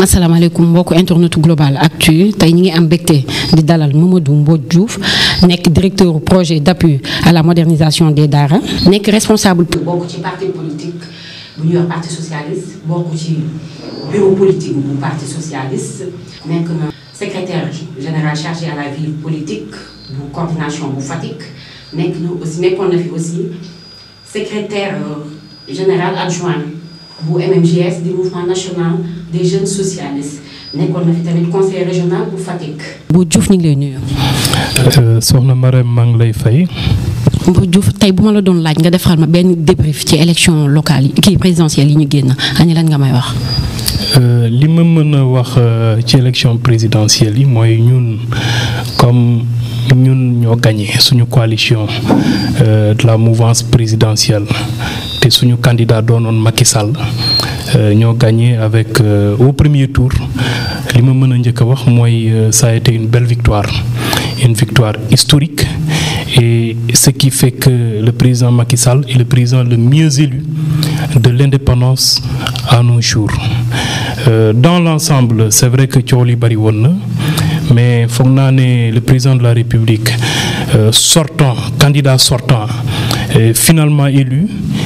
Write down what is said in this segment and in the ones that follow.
asalaamaaleykum mbokku internet global actu tey ñi ngi am mbégte di dalal Mamadou Mbodj Diouf nekk directeur projet d'appui à la modernisation des daara nekk responsable. bokk ci parti politique bu ñuy wax parti socialiste bokk ci bureau politique bu parti socialiste nekk na secrétaire général chargé à la vie politique bu coordination bu Fatick nekk na aussi nekkoon na fi aussi secrétaire général adjoint bu MMGS du mouvement national des jeunes socialistes nekkoon na fi tamit conseil régional bu Fatick. bu Diouf ñu ngi lay nuyu. soxna Marème maa ngi lay fay. bu Diouf tey bu ma la doon laaj nga defal ma benn débrief ci élection locale yi kii présidentielle yi ñu génn ani lan nga may wax. li ma mën a wax ci élection présidentielle yi mooy ñun comme ñun ñoo gagné suñu coalition de la mouvance présidentielle te suñu candidat doonoon Macky Sall ñoo gagné avec au premier tour li ma mën a njëkk a wax mooy ça a été une belle victoire une victoire historique et ce qui fait que le président Macky Sall est le président le mieux élu de l'indépendance à nos jours Euh, dans l'ensemble c'est vrai que coow li bari woon na mais foog naa ne le président de la République euh, sortant candidat sortant euh, finalement élu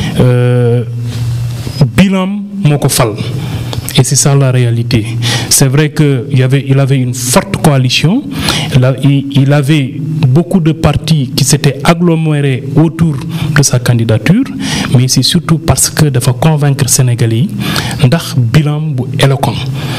bilan moo ko fal et c'est ça la réalité c'est vrai que il y avait il avait une forte coalition il, il avait beaucoup de partis qui s'étaient agglomérés autour de sa candidature mais c'est surtout parce que dafa convaincre Sénégalais yi ndax bilan bu éloquent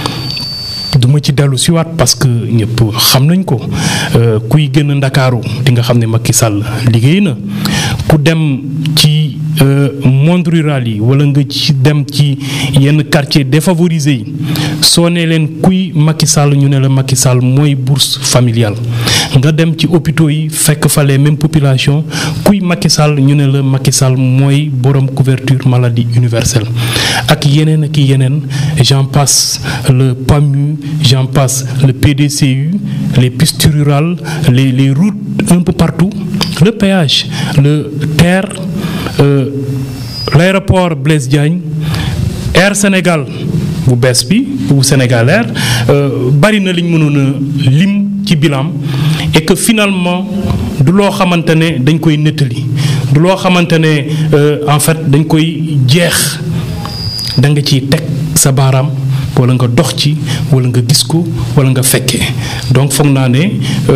duma ci dellu siwaat parce que ñëpp xam nañ ko kuy gën a ndakaaru di nga xam ne Macky Sall liggéey na ku dem ci monde rural yi wala nga ci dem ci yenn quartier défavorisé yi soo ne leen kuy Macky Sall ñu ne la Macky Sall mooy bourse familiale nga dem ci hôpitaux yi fekk fa les mêmes populations kuy Macky Sall ñu ne la Macky Sall mooy borom couverture maladie universelle ak yeneen ak yeneen j'en passe le PAMU j'en passe le PDCU les pistes rurales les les routes un peu partout le péage le TER euh, l'aéroport Blaise Diagne Air Sénégal bu bees bi bu Sénégal Air bari na liñ mënoon a lim ci bilan et que finalement du loo xamante ne dañ koy nettali du loo xamante ne en fait dañ koy jeex da nga ciy teg sa baaraam wala nga dox ci wala nga gis ko wala nga fekkee donc foog naa ne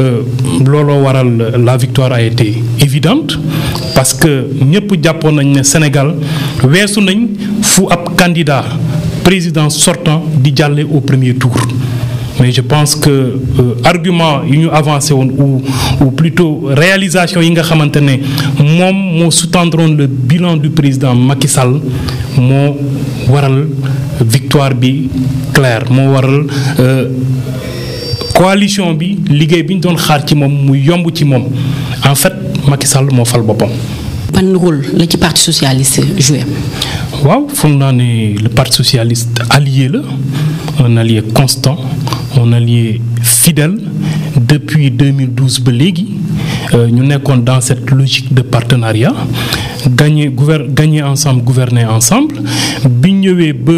looloo waral la victoire a été évidente parce que ñëpp jàppoon nañ ne Sénégal weesu nañ fu ab candidat président sortant di jàlle au premier tour mais je pense que euh, argument yi ñu avancé woon ou ou plutôt réalisation yi nga xamante ne moom moo sous-tendroon le bilan du président Macky Sall moo waral victoire bi claire moo waral euh, coalition bi liggéey bi ñu doon xaar ci moom mu yomb ci moom en fait Macky Sall moo fal boppam. ban rôle la ci parti socialiste joué. waaw foog naa ne le parti socialiste allié la un allié constant un allié fidèle depuis 2012 ba léegi ñu nekkoon dans cette logique de partenariat gagner gouver gagner ensemble gouverner ensemble bi ñëwee ba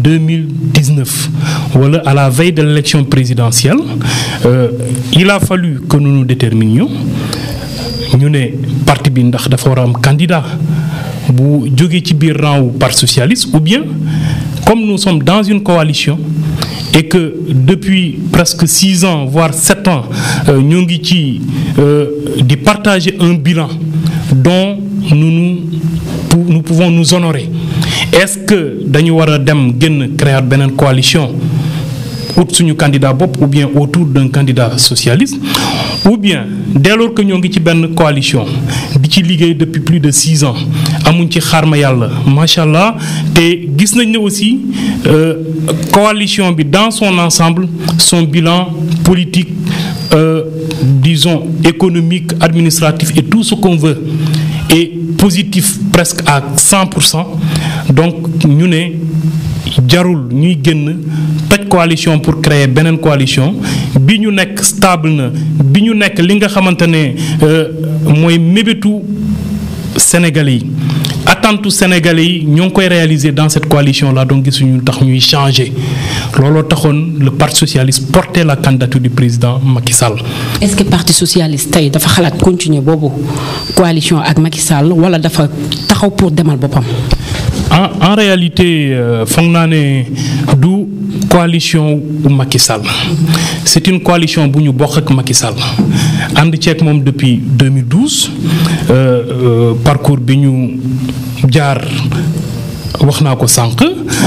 2019 wala à la veille de l'élection présidentielle euh, il a fallu que nous nous déterminions ñu ne parti bi ndax dafa war a am candidat bu jógee ci biir rang wu parti socialiste ou bien comme nous sommes dans une coalition et que depuis presque six ans voire sept ans ñoo ngi ci di partager un bilan dont nous nous nous pouvons nous honorer est-ce que dañu war a dem génn créer beneen coalition ut suñu candidat bopp ou bien autour d'un candidat socialiste ou bien dès lors que ñoo ngi ci benn coalition di ci liggéey depuis plus de six ans amuñ ci xaarma yàlla macha allah te gis nañ ne aussi euh, coalition bi dans son ensemble son bilan politique euh, disons économique administratif et tout ce qu'on veut est positif presque à 100 pour cent donc ñu ne jarul ñuy génn toj coalition pour créer beneen coalition bi ñu nekk stable na bi ñu nekk li nga xamante ne mooy mébétu Sénégalais yi attente sénégalais yi ñoo ngi koy réaliser dans cette coalition là donc gisuñu tax ñuy changer looloo taxoon le parti socialiste porter la candidature du président Macky Sall. est-ce que parti socialiste tey dafa xalaat continuer boobu coalition ak Macky Sall wala dafa taxaw pour demal boppam. en en réalité foog naa ne du coalition bu Macky Sall c'est une coalition bu ñu bokk ak Macky Sall ànd ceeg moom depuis 2012 euh, euh, parcours bi ñu jaar wax naa ko sànq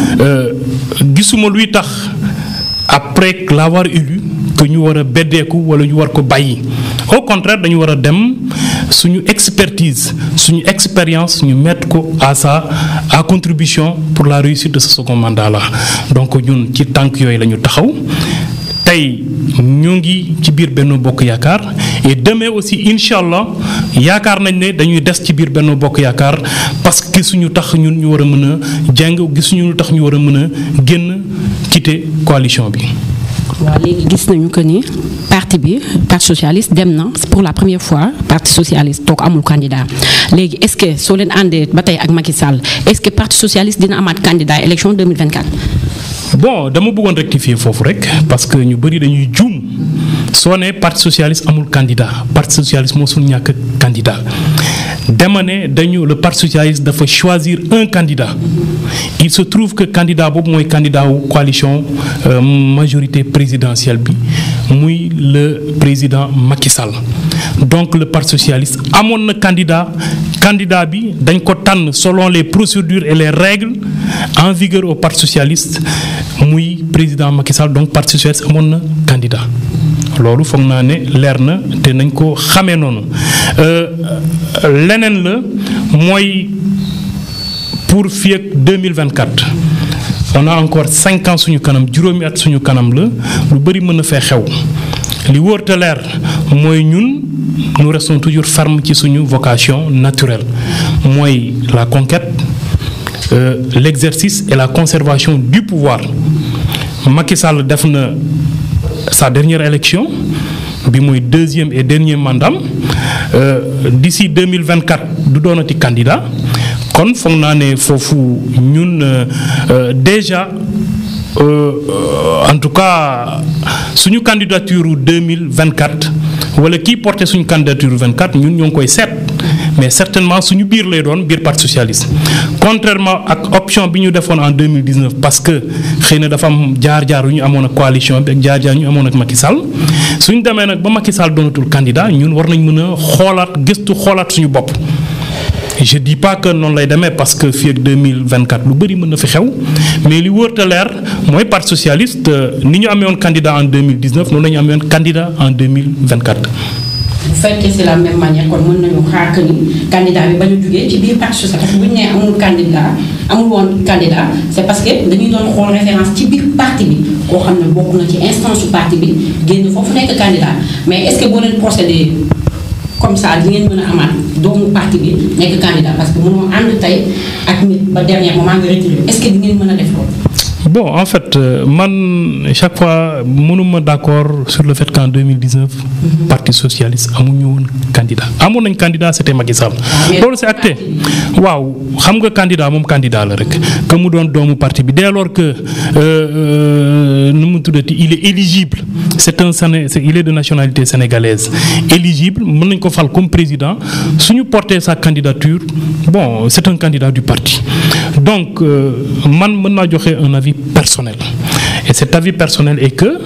gisuma luy tax après l'avoir élu que ñu war a beddeeku wala ñu war ko bàyyi au contraire dañu war a dem suñu expertise suñu expérience ñu mettre ko à sa à contribution pour la réussite de ce second mandat là donc ñun ci tànk yooyu la ñu taxaw tey ñu ngi ci biir Benno Bokk Yaakaar et demain aussi incha allah yaakaar nañ ne dañuy des ci biir Benno Bokk Yaakaar parce que gisuñu tax ñun ñu war a mën a jàng gisuñu tax ñu war a mën a génn quitter coalition bi. waaw léegi gis nañu que ni parti bi parti socialiste dem na pour la première fois parti socialiste toog amul candidat léegi est-ce que soo leen àndee ba tey ak Macky Sall est-ce que parti socialiste dina amaat candidat élection 2024. bon dama bëggoon rectifier foofu rek parce que ñu bëri dañuy juum soo nee parti socialiste amul candidat parti socialiste moo suñu ñàkk candidat dama ne dañu le parti socialiste dafa choisir un candidat il se trouve que candidat boobu mooy candidat wu coalition euh, majorité présidentielle bi muy le président Macky Sall donc le parti socialiste amoon na candidat candidat bi dañ ko tànn selon les procédures et les règles en vigueur au parti socialiste muy président Macky Sall donc parti socialiste amoon na candidat loolu foog naa ne leer na te nañ ko xamee noonu leneen la mooy pour fii ak 2024 on a encore cinq ans suñu kanam juróomi at suñu kanam la lu bëri mën na fee xew li wóor te leer mooy ñun nous restons toujours fermes ci suñu vocation naturelle mooy la conquête euh, l'exercice et la conservation du pouvoir Macky Sall def na sa dernière élection bi mooy deuxième et dernier mandat euh, d'ici 2024 du doonati candidat kon foog naa ne foofu ñun euh, déjà en tout cas suñu candidature 2024 wala kii porté suñu candidature 24 ñun ñoo ngi koy seet mais certainement suñu biir lay doon biir parti socialiste contrairement ak option bi ñu defoon en 2019 parce que xëy na dafa am jaar-jaar yu ñu amoon ak coalition bi ak jaar-jaar yu ñu amoon ak Macky Sall suñu demee nag ba Macky Sall doonatul candidat ñun war nañ mën a xoolaat gëstu xoolaat suñu bopp. je dis pas que noonu lay demee parce que fii ak 2024 lu bëri mën na fi xew mais li wóor te leer mooy parti socialiste ni ñu amee woon candidat en 2019 noonu la ñu amee woon candidat en 2024. bu fekkee c'est la même manière kon mën nañu xaar que ni candidat bi ba ñu jugee ci biir parti socialiste parce que bu ñu nee amul candidat amul woon candidat c'est parce que dañuy doon xool référence ci biir parti bi koo xam ne bokk na ci instance su parti bi génn foofu nekk candidat mais est-ce que boo leen procédé comme ça di ngeen mën a amaat doomu parti bi nekk candidat parce que mënoo ànd tey ak nit ba dernier moment nga retiré est-ce que di ngeen mën a def loolu. bon en fait euh, man chaque fois mënuma d'accord sur le fait qu'en 2019 parti socialiste amuñu woon candidat amoon nañ candidat c'était Macky Sall loolu c'est acté waaw xam nga candidat moom candidat la rek que mu doon doomu parti bi dès lors que nu mu tuddati il est éligible c'est un Séné il est de nationalité sénégalaise éligible mën nañ ko fal comme président suñu porter sa candidature bon c'est un candidat du parti donc man mën naa joxe un avis personnel et cet avis personnel est que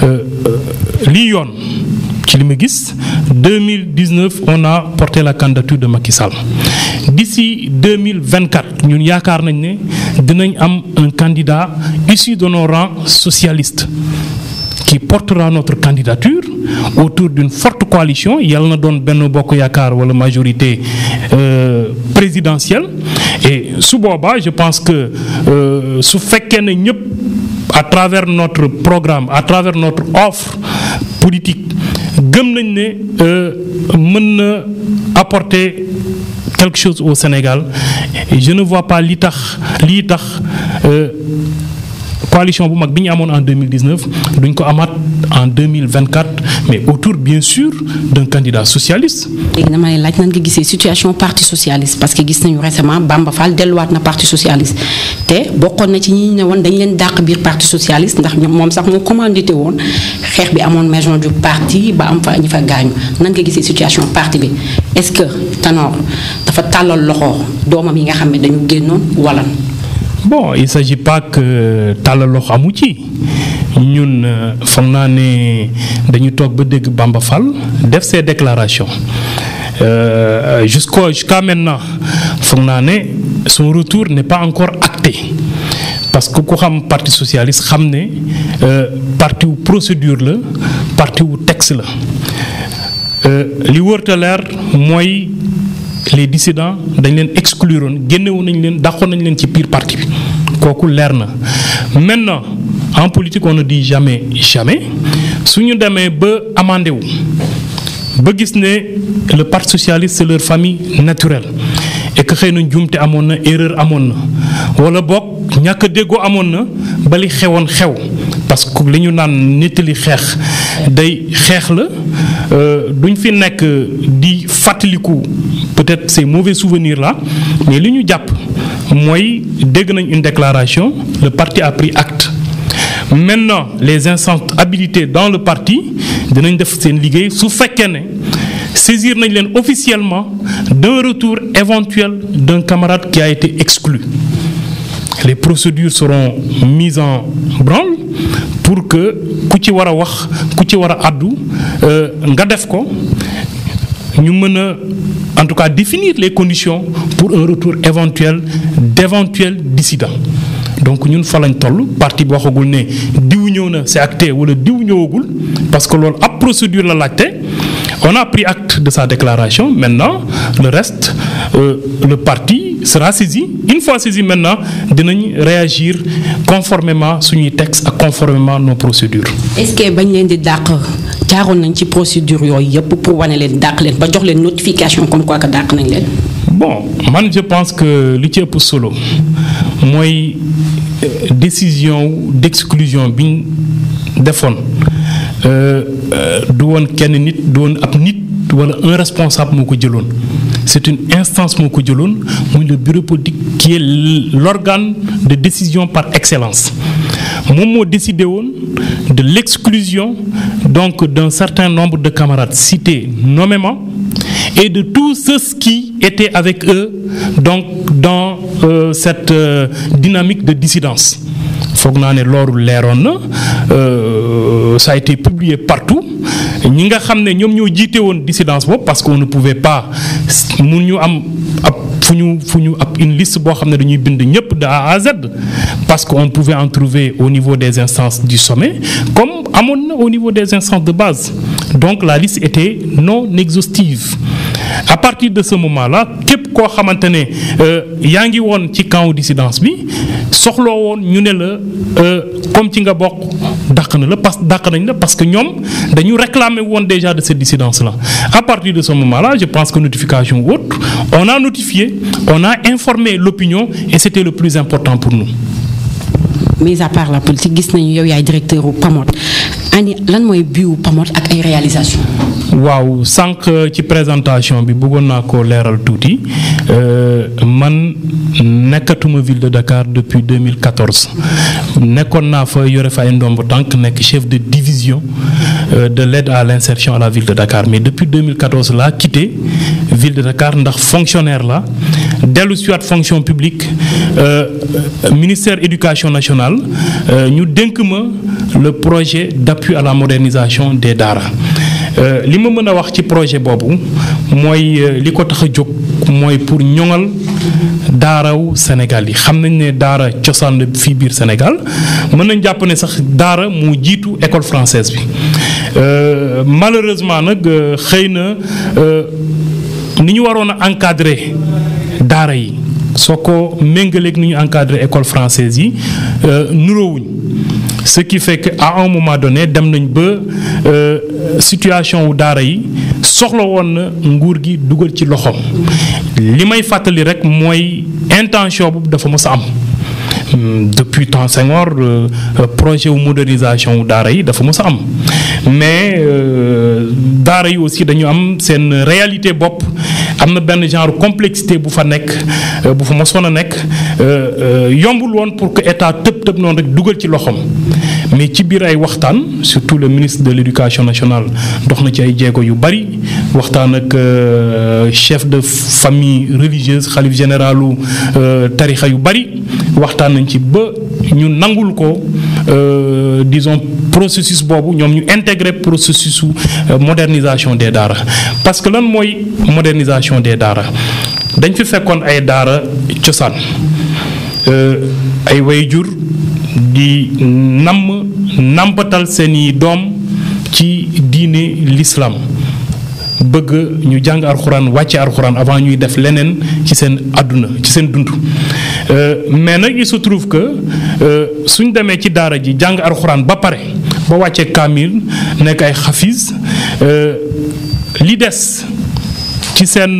lii yoon ci li ma gis 2019 on a porté la candidature de Macky Sall d'ici 2024 ñun yaakaar nañ ne dinañ am un candidat issu de nos rangs socialistes qui portera notre candidature autour d'une forte coalition yàlla na doon Benno Bokk Yaakaar wala majorité euh, présidentielle et su boobaa je pense que euh, su fekkee ne ñëpp à travers notre programme à travers notre offre politique gëm nañ ne mën na apporter quelque chose au Sénégal et je ne vois pas li tax lii tax coalition bu mag bi ñu amoon en 2019 duñ ko amaat en 2024 mais autour bien sûr d'un candidat socialiste. léegi dama lay laaj nan nga gisee situation parti socialiste parce que gis nañu récemment Bamba Fall delluwaat na parti socialiste te bokkoon na ci ñi ne woon dañ leen dàq biir parti socialiste ndax ñoom moom sax moo commandité woon xeex bi amoon maison du parti ba am fa ñi fa gaañu nan nga gisee situation parti bi est-ce que Tanor dafa tàllal loxo doomam yi nga xam ne dañu génnoon wala. bon il s'agit pas que tàllal loxo amu ci ñun foog naa ne dañu toog ba dégg Bamba Fall def ses déclarations euh, jusqu'au jusqu'à maintenant foog naa ne son retour n'est pas encore acté parce que ku xam parti socialiste xam ne parti wu procédure la parti wu texte la li wërta leer mooy les dissidents dañ leen excluroon génnewoon nañ leen dàqoon nañ leen ci biir parti bi kooku leer na maintenant en politique on ne dit jamais jamais su ñu demee ba amandé wu ba gis ne le parti socialiste c'est leur famille naturelle et que xëy na njuumte amoon na erreur amoon na wala boog ñàkk a déggoo amoon na ba li xewoon xew parce que li ñu naan nettali xeex day xeex la duñ fi nekk di fàttaliku peut-être ces mauvais souvenirs là mais li ñu jàpp mooy dégg nañ une déclaration le parti a pris acte maintenant les instances habilitées dans le parti dinañ def seen liggéey su fekkee ne saisir nañ leen officiellement d'un retour éventuel d'un camarade qui a été exclu les procédures seront mises en branle pour que ku ci war a wax ku ci war a àddu nga def ko ñu mën a en tout cas définir les conditions pour un retour éventuel d'éventuels dissidents donc ñun fa lañ toll parti bi waxagul ne diw ñëw na c'est acté wala diw ñëwagul parce que loolu ab procédure la laajte on a pris acte de sa déclaration maintenant le reste euh, le parti sera saisi une fois saisi maintenant dinañ réagir conformément suñuy textes ak conformément nos procédures. est-ce que bañ leen di dàq jaaroon nañ ci procédure yooyu yëpp pour wane leen dàq leen ba jox leen notification comme quoi que dàq nañ leen. bon man je pense que li ci ëpp solo mooy décision d'exclusion bi ñu defoon du woon kenn nit du woon ab nit wala un responsable moo ko jëloon c'est une instance moo ko jëloon muy le bureau politique qui est l'organe de décision par excellence moom moo décidé woon de l'exclusion donc d'un certain nombre de camarades cités nommément et de tous ceux qui étaient avec eux donc dans euh, cette euh, dynamique de dissidence foog naa ne loolu leeroon na ça a été publié partout ñi nga xam ne ñoom ñoo jiite woon dissidence boobu parce qu'on ne pouvait pas mun ñu am ab fu ñu fu ñu ab une liste boo xam ne dañuy bind ñëpp de A à Z parce qu'on pouvait en trouver au niveau des instances du sommet comme amoon na au niveau des instances de base donc la liste était non exhaustive à partir de ce moment-là képp koo xamante ne yaa ngi woon ci camp dissidence bi soxloo woon ñu ne la comme ci nga bokk dàq na la parce dàq nañ la parce que ñoom dañu réclamer woon déjà de cette dissidence-là à partir de ce moment-là je pense que notification ou autre on a notifié on a informé l'opinion et c'était le plus important pour nous. mis à part la politique gis nañu yow yaay directeur u PAMOD ani lan mooy biiwu PAMOD ak ay réalisations. waaw sànq ci présentation bi bëggoon naa ko leeral tuuti man nekkatuma ville de Dakar depuis 2014 nekkoon naa fa yore fa ay ndomb tànk nekk chef de division de l'aide à l'insertion à la ville de Dakar mais depuis 2014 laa quitté ville de Dakar ndax fonctionnaire la dellu si waat fonction publique ministère éducation nationale ñu dénk ma le projet d'appui à la modernisation des daara li ma mën a wax ci projet boobu mooy li ko tax a jóg mooy pour ñoŋal daaraw Sénégal yi xam nañ ne daara cosaan la fii biir Sénégal mën nañ jàpp ne sax daara moo jiitu école française bi malheureusement nag xëy na ni ñu waroon a encadrer daara yi soo ko méngaleeg ni ñu encadrer école française yi nuroowuñ ce qui fait que à un moment donné dem nañ ba situation wu daara yi soxla woon na nguur gi dugal ci loxoom li may fàttali rek mooy intention boobu dafa mës a am depuis temps Senghor projet wu modernisation daara yi dafa mës a am mais daara yi aussi dañu am seen réalité bopp am na benn genre complexité bu fa nekk bu fa mosoon a nekk yombul woon pour que état tëb tëb noonu rek dugal ci loxoom mais ci biir ay waxtaan surtout le ministre de l'éducation nationale dox na ci ay jéego yu bari waxtaan ak chef de famille religieuse xalif généralu tarixa yu bari waxtaan nañ ci ba ñu nangul ko disons processus boobu ñoom ñu intégrer processus modernisation des daara parce que lan mooy modernisation des daara dañ fi fekkoon ay daara cosaan ay wayjur di namm nampatal seeni doom ci diine l'islam bëgg ñu jàng alxuraan wàcce alxuraan avant ñuy def leneen ci seen àdduna ci seen dund mais nag il se trouve que suñ demee ci daara ji jàng alxuraan ba pare ba wàcce kaamil nekk ay xafiis li des ci seen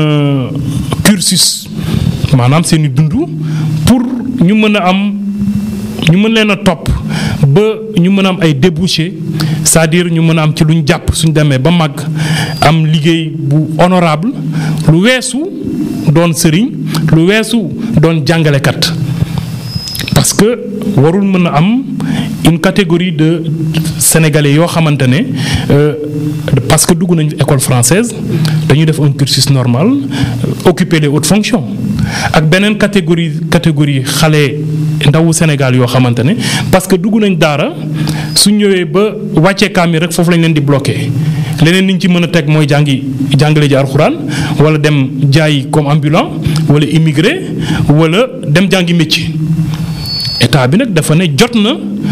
cursus maanaam seeni dund pour ñu mën a am ñu mën leen a topp ba ñu mën a am ay débouchés c'est-à-dire ñu mën a am ci luñ jàpp suñ demee ba màgg am liggéey bu honorable lu weesu doon sëriñ lu weesu doon jàngalekat parce que warul mën a am une catégorie de sénégalais yoo xamante ne parce que dugg nañu école française dañuy def un cursus normal occuper les hautes fonctions ak beneen catégorie catégorie xale ndawu Sénégal yoo xamante ne parce que dugg nañ daara su ñëwee ba wàccee kaamil rek foofu lañ leen di bloqué leneen niñ ci mën a teg mooy jàngi jàngale ji alxuraan wala dem jaay comme ambulant wala immigré wala dem jàngi métier état bi nag dafa ne jot na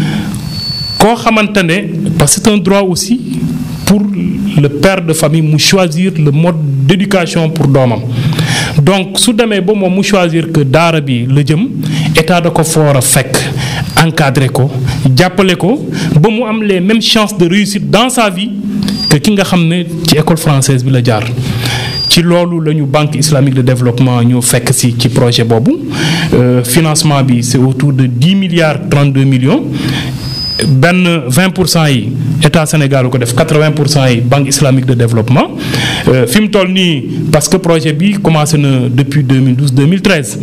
koo xamante ne parce que c'est un droit aussi pour le père de famille mu choisir le mode d'éducation pour doomam donc su demee ba moom mu choisir que daara bi la jëm état da ko foor a fekk encadrer ko jàppale ko ba mu am les mêmes chances de réussite dans sa vie que ki nga xam ne ci école française bi la jaar ci loolu la ñu banque islamique de développement ñoo fekk si ci projet boobu financement bi c'est autour de dix milliards trente deux millions benn vingt pour cent yi état Sénégal ko def quatre vingt pour cent yi banque islamique de développement fi mu toll nii parce que projet bi commencé na depuis 2012 2013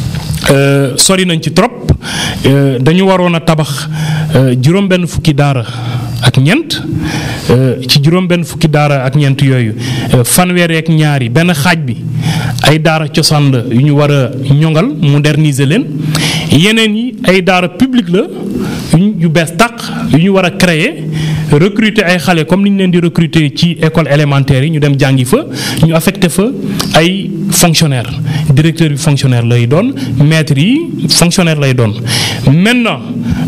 sori nañ ci trop dañu waroon a tabax juróom-benn fukki daara ak ñeent ci juróom-benn fukki daara ak ñeent yooyu fanweeri ak ñaari benn xaaj bi ay daara cosaan la yu ñu war a ñoŋal moderniser leen yeneen yi ay daara publique la yu bees tàq yu ñu war a créer recruter ay xale comme ni ñu leen di recruter ci école élémentaire yi ñu dem jàngi fa ñu affecté fa ay fonctionnaire directeur bi fonctionnaire lay doon maître yi fonctionnaire lay doon maintenant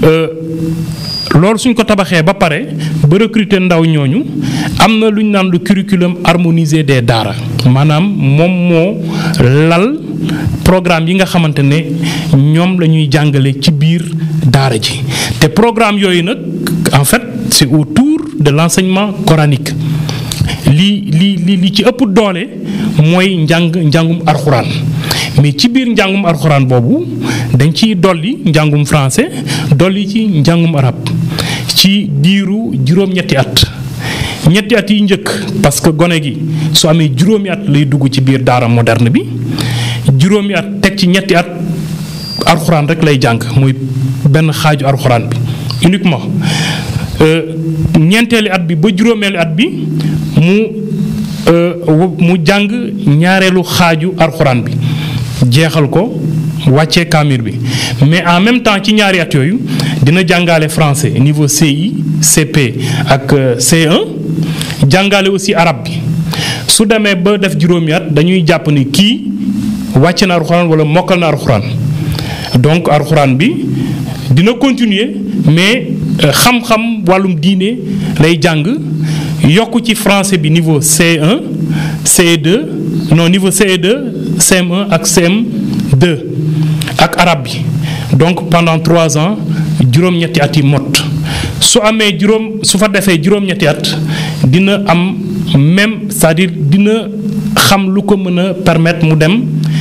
loolu suñ ko tabaxee ba pare ba recruter ndaw ñooñu am na lu ñu naan le curriculum harmonisé des daara maanaam moom moo lal programme yi nga xamante ne ñoom la ñuy jàngale ci biir daara ji te programme yooyu nag en fait c'est autour de l'enseignement coranique li li li li ci ëpp doole mooy njàng njàngum arxuraan mais ci biir njàngum arxuraan boobu dañ ciy dolli njàngum français dolli ci njàngum arab ci diiru juróom-ñetti at ñetti at yi njëkk parce que gone gi su amee juróomi at lay dugg ci biir daara moderne bi juróomi at teg ci ñetti at arxuraan rek lay jàng muy benn xaaju arxuraan bi uniquement ñeenteeli at bi ba juróomeeli at bi mu mu jàng ñaareelu xaaju arxuraan bi jeexal ko wàccee kaamir bi mais en même temps ci ñaari at yooyu dina jàngale français niveau CI CP ak C1 jàngale aussi arabe bi su demee ba def juróomi at dañuy jàpp ni kii wàcce na arxuraan wala mokkal na arxuraan donc arxuraan bi dina continuer mais xam-xam wàllum diine lay jàng yokk ci français bi niveau C1 CE2 non niveau CE2 CM1 ak CM2 ak arabe bi donc pendant trois ans juróom-ñetti at yi mot su amee juróom su fa defee juróom-ñetti at dina am même c'est-à-dire dina xam lu ko mën a permettre mu dem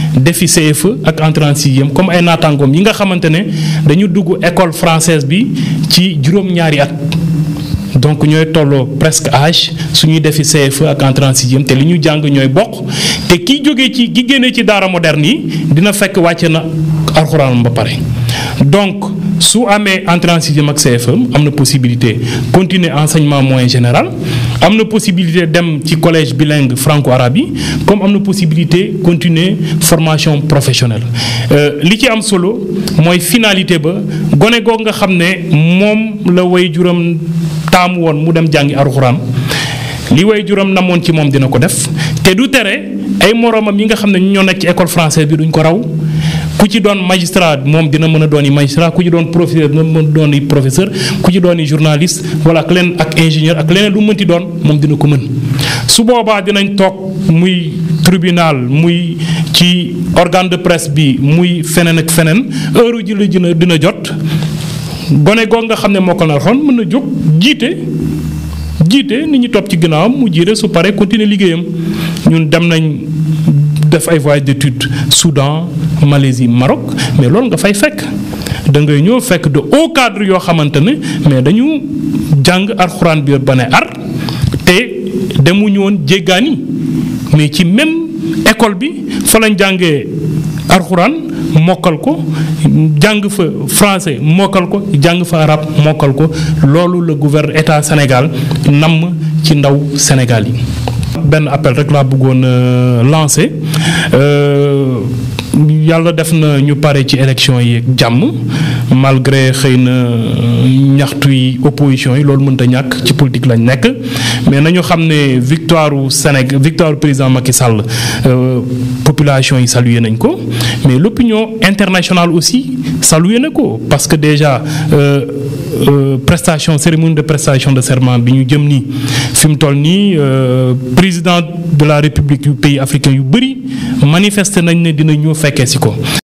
defi CFE ak entrée en sixième comme ay naataangoom yi nga xamante ne dañu dugg école française bi ci juróom-ñaari at. donc ñooy tolloo presque âge suñuy defi CFE ak entrée en sixième te li ñu jàng ñooy bokk te kiy jógee ci ki génnee ci daara moderne yi dina fekk wàcce na alxuraan ba pare donc su amee entrée en sixième ak CFE am na possibilité continuer enseignement moyen général am na possibilité dem ci collège bilingue franco-arabe yi comme am na possibilité continuer formation professionnelle li ci am solo mooy finalité ba gone goog nga xam ne moom la way juram taamu woon mu dem jàngi alxuraan li way juram namoon ci moom dina ko def te du tere ay moroomam yi nga xam ne ñoo nekk ci école française bi duñ ko raw ku ci doon magistrat moom dina mën a doon yi magistrat ku ci doon professeur dina mën a doon yi professeur ku ci doon yi journaliste wala ak leneen ak ingénieur ak leneen lu mënti doon moom dina ko mën su boobaa dinañ toog muy tribunal muy ci organe de presse bi muy feneen ak feneen heure ji la dina dina jot gone goog nga xam ne moo ko na xon mën na jóg jiite jiite nit ñi topp ci ginnaawam mu jiite su paree continuer liggéeyam ñun dem nañ def ay voyage d'études Soudan Malaisie Maroc mais loolu nga fay fekk da ngay ñëw fekk de haut cadre yoo xamante ne mais dañu jàng alxuraan bi ba ne ar te demuñu woon jéggaani mais ci même école bi fa lañ jàngee alxuraan mokkal ko jàng fa français mokkal ko jàng fa arabe mokkal ko loolu la gouverne état Sénégal namm ci ndaw Sénégal yi. benn appel rek laa bëggoon lancer yàlla def na ñu pare ci élection yi ak jàmm malgré xëy na ñaxtu yi opposition yi loolu mënta ñàkk ci politique lañ nekk mais nañu xam ne victoire u Sénégal victoire président Macky Sall population yi salué nañ ko mais l'opinion internationale aussi salué na ko parce que déjà prestation cérémonie de prestation de serment bi ñu jëm nii fi mu toll nii président de la république yu pays africain yu bëri manifesté nañ ne dina ñëw fekkee si ko